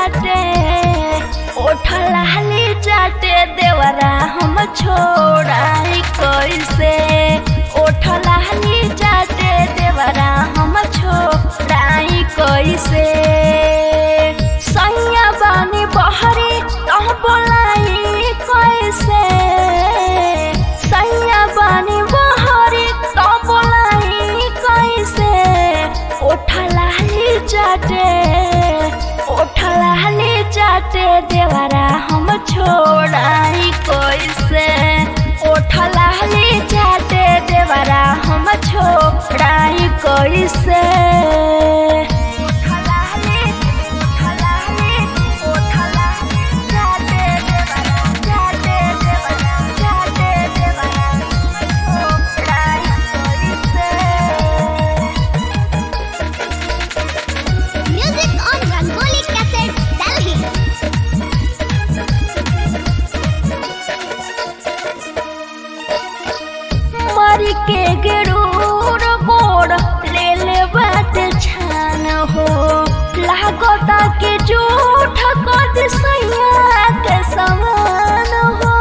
चाटे ओठलाली चाटे देवरा हम छोड़ाई कैसे ओठलाली चाटे देवरा हम छोड़ाई कैसे सैया बानी बहरी तह बोलाई कैसे सैया बानी बहरी तह बोलाई कैसे ओठलाली चाटे ओठलाली चाटे देवरा हम छोड़ाई कैसे ओठलाली चाटे देवरा हम छोड़ाई कैसे ओठलाली ओठलाली ओठलाली चाटे देवरा चाटे देवरा चाटे देवरा हम छोड़ाई कैसे Music on Rangoli Cassette, Delhi. मर के गरूर गोड़ ले ले बात छान हो लागता के झूठ कद सैया के समान हो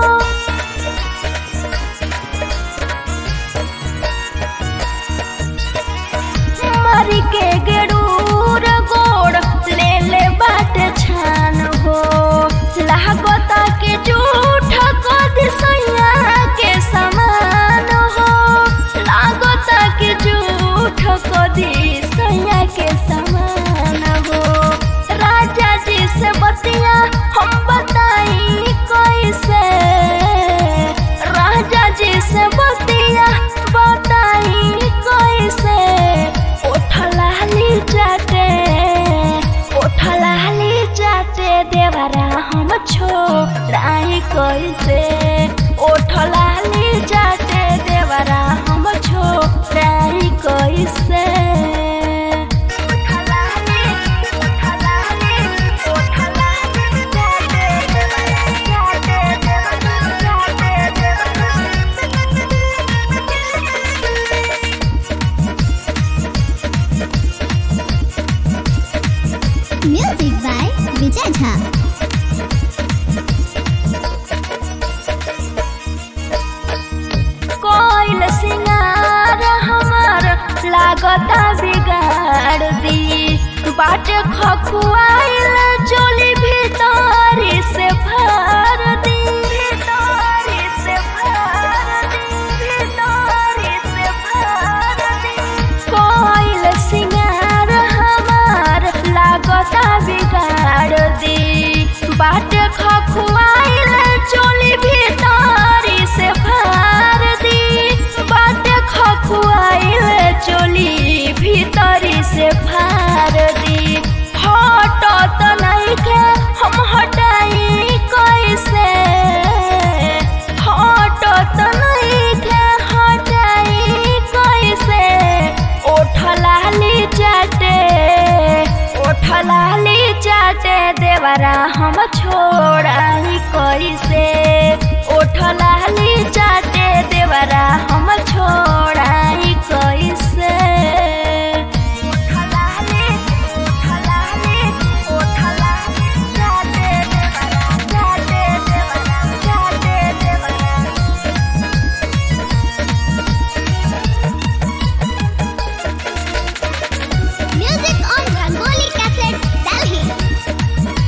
मर के गरूर गोड़ ले ले बात छान हो लागता के झूठ कद सैया के समान हो लागता के झूठ कदी सैया के समान हो राजा जी से बतिया हम बताई कैसे राजा जी से बतिया बताई कैसे ओठलाली चाटे ओठलाली चाटे देवरा हम छोड़ाई कैसे ओठलाली चाटे देवरा हम छोड़ाई कैसे ओठलाली ओठलाली ओठलाली चाटे देवरा चाटे देवरा चाटे देवरा Music by Vijay Jha. कोइल सिंगार हमार लागता बिगाड़ दी बाट खखुआइल चोली भीतरी से भर दी भीतरी से भर दी भीतरी से भर दी कोइल सिंगार हमार लागता बिगाड़ दी बाट खखुआइल चोली भीतरी से भर दी बाट खखुआइल चोली भीतरी से भर दी हटत नइखे हम हटाई कैसे हटत नइखे हटाई कैसे ओठलाली चाटे ओठलाली चाटे देवरा हम छोड़ाई कैसे ओठलाली चाटे देवरा हम छोड़ाई कैसे ओठलाली ओठलाली ओठलाली चाटे देवरा चाटे देवरा चाटे देवरा Music on Rangoli Cassette, Delhi.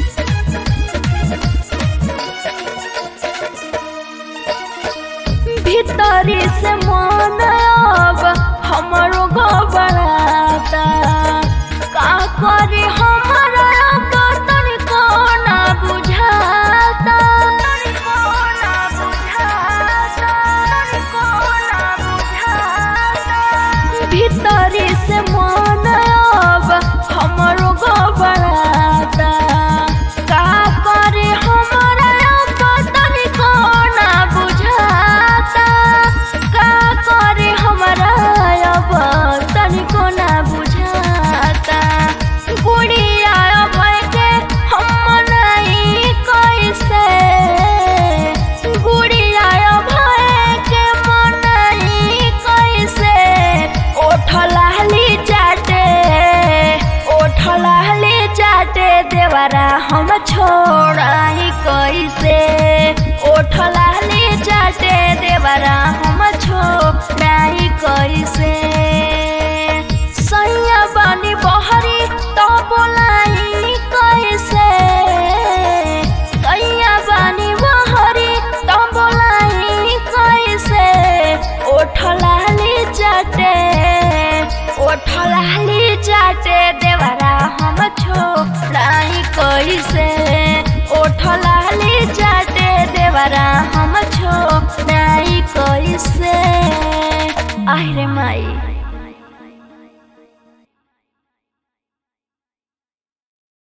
भीतरी से मन अब हमर देवरा हम छोड़ाई कैसे ओठ लाली चाटे देवरा हम छोड़ाई कैसे सैया बानी बहरी तो बोलाई कैसे सैया बानी बहरी तो बोलाई कैसे ओठ लाली चाटे ओठ लाली चाटे देवरा हम छोड़ाई कैसे ओठ लाली चाटे देवरा हम छोड़ाई कैसे आहिरे माई